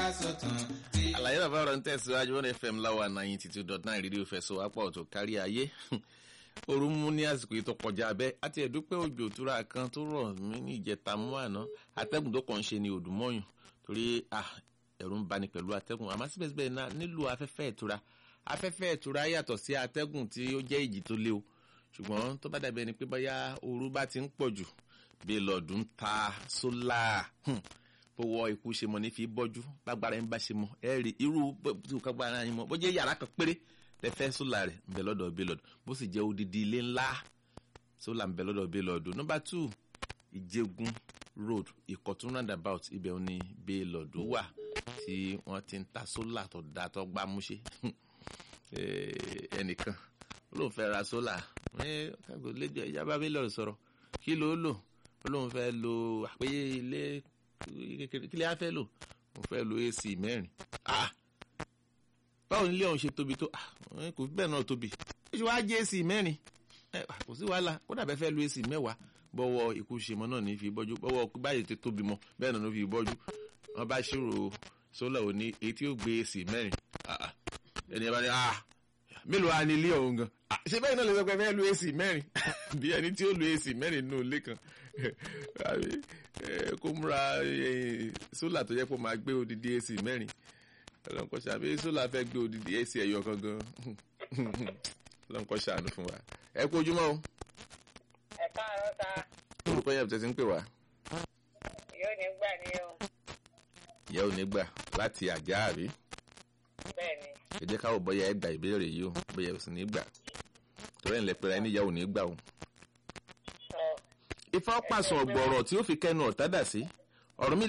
ká sọ̀tàn tí. àlàyé bàbá ọ̀rọ̀ ń tẹ̀síwájú one fm láwa ninety two dot nine rédíò fẹsọ̀ apá ọ̀tọ̀ kárí ayé ooru mú ní àsìkò yìí tó kọjá abẹ́ àti ẹ̀dúpẹ́ òjò òtúra kan tó rọ̀ mí ní ìjẹta mú àná atẹ́gùn tó kàn ń ṣe ni òdùmọ̀yùn torí ẹ̀rù ń bani pẹ̀lú atẹ́gùn àmọ́ síbẹ̀síbẹ̀ náà nílò afẹ́fẹ́ ìtura afẹ́fẹ́ ìtura yàtọ̀ sí atẹ́gùn tí ó jẹ́ ìjì tó lé o ṣùgbọ́n tó bá dàbí ẹni pé bóyá ooru bá ti ń pọ̀ jù bí lọ́ọ̀dún ta sólà bó wọ ikú ṣe mọ ní fi bọ́jú bágbára ń bá ṣe mọ ẹ rí irú tí kò gbára yín mọ bó jẹ́ yàrá kan péré lẹ́fẹ́ sólà rẹ̀ ń bẹ lọ́dọ̀ bí lọ́dọ̀ bó sì jẹ́ odidi ilé ńlá sólà ń bẹ lọ́dọ̀ bí lọ́dọ̀ nọ́mbà two ìjẹgun road ìkọ̀tún roundabout ibẹ̀ ò ní bí lọ́dọ̀ wà tí wọ́n ti ń ta sólà tó da tó gbá múṣe ẹnìkan ló ń fẹ́ ra sólà lẹ́jọ́ ìjábá bí lọ́rọ̀ sọ̀rọ̀ kí ló lò ó lóun fẹ́ lo àpéyé ilé kí lè á fẹ́ lò mo fẹ́ lo ac mẹ́rin báwo nílé ọ̀hún ṣe tóbi tó kò bẹ́ẹ̀ náà tóbi ó ṣe wá jẹ́ ac mẹ́rin kò sí wàhálà ó dàbẹ́ fẹ́ lo ac mẹ́wàá bọ́wọ́ ikú ṣe mọ́ náà ní fi bọ́jú bọ́wọ́ báyìí ti tóbi mọ́ bẹ́ẹ̀ náà ló fi bọ́jú wọ́n bá ṣírò sólà òní èyí tí ó gbé ac mẹ́rin ẹni ẹ bá ní mélòó á ní ilé ọ̀hún gan ṣé bẹ́ẹ̀ náà lè sọ pé fẹ́ lo ac mẹ́rin bí ẹni tí ó lo ac mẹ́rin nínú ilé kan kó múra sólà tó yẹ kó máa gbé odidi ac mẹ́rin ọlọ́nkọ́ ṣàbí sólà fẹ́ gbé odidi ac ẹ̀yọ kan gan ọlọ́nkọ́ ṣàánú fún wa ẹ kú ojúmọ́ o. ẹ káàárọ̀ ta. orúkọ yẹn tẹ̀sí ń pè wá. yóò ní gbà ní o. ìyá ò ní gbà láti àjà àbí. bẹ́ẹ̀ni. ẹ jẹ́ káwọ́ bọ́yá ẹ gba ìbéèrè yìí o bóyá ò sì ní gbà torí ẹ̀ ń lẹ pẹ́ra ẹni ìyá ò ní gbà o ifá pàṣẹ ọ̀gbọ̀rọ̀ tí ó fi kẹnu ọ̀tá dà sí ọ̀rọ̀ mi